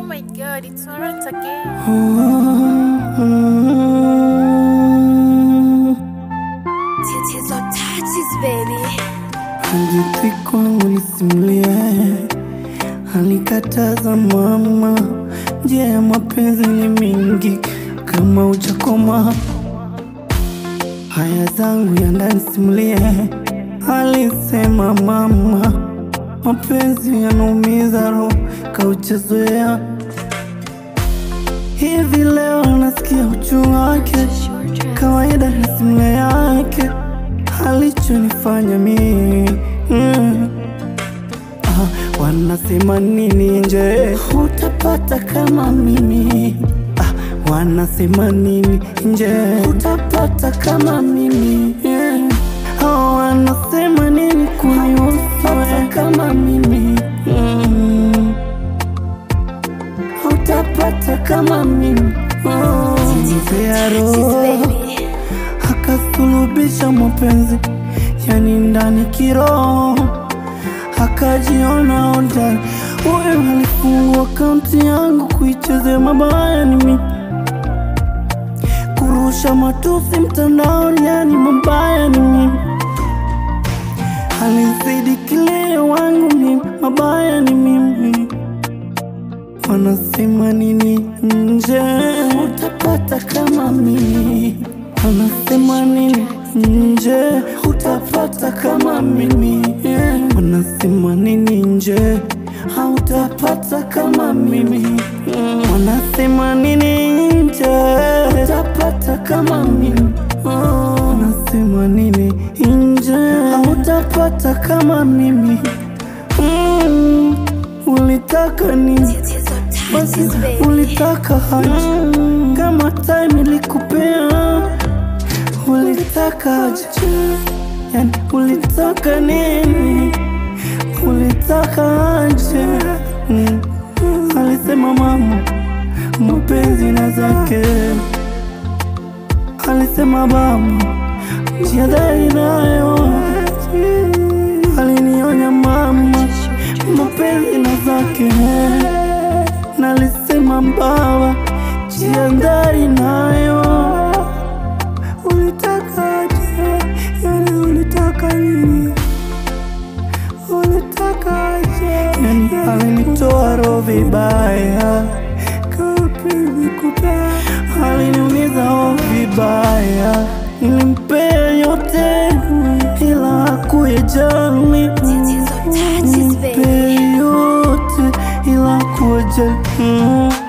my god, it's Laurent again. Tits or touches, baby. Hadithi kwangu nisimulie, alikataza mama, njia ya mapenzi ni mingi, kama ujakoma haya zangu ya ndani simulie, alisema mama, mapenzi yanaumiza roho, kauchezoea hivi leo nasikia uchungu wake, kawaida na simulia yake alichonifanya mimi mm. ah, wanasema nini nje utapata kama mimi ah, wanasema nini nje utapata kama mimi yeah. ah, wanasema nini kunihusu wewe kama mimi mm. utapata kama mimi oh, mpea Touches, roho baby. akasulubisha mapenzi yani ndani kiroho, akajiona hodari. Huyu alifungua akaunti yangu kuichezea mabaya ni mimi, kurusha matusi mtandaoni, yani mabaya ni mimi. Alizidi kilio wangu mimi, mabaya ni mimi. Wanasema nini nje, utapata kama mimi. Wanasema nini nje, utapata kama mimi. Yeah. Wanasema nini nje, hautapata kama mimi. Mm. Wanasema nini nje, utapata kama mimi. Oh. Wanasema nini nje, hautapata kama mimi. Mm. Ulitaka nini? Tits or Basi touches, baby. ulitaka haja kama time ilikupea, ulitaka aje? Yani ulitaka nini? Ulitaka aje? Mm. Alisema mama, mapenzi na zake. Alisema baba, jiadhari nayo. Alinionya mama, mapenzi na zake nalisema baba, jiandari nayo. Ulitaka aje? Yani ulitaka nini? Ulitaka aje? Yani alinitoa roho vibaya, kapenzi kubaya, aliniumiza roho vibaya, nilimpea yote ila hakuyajali Tits or touches, baby. Nipe yote ila kujali mm.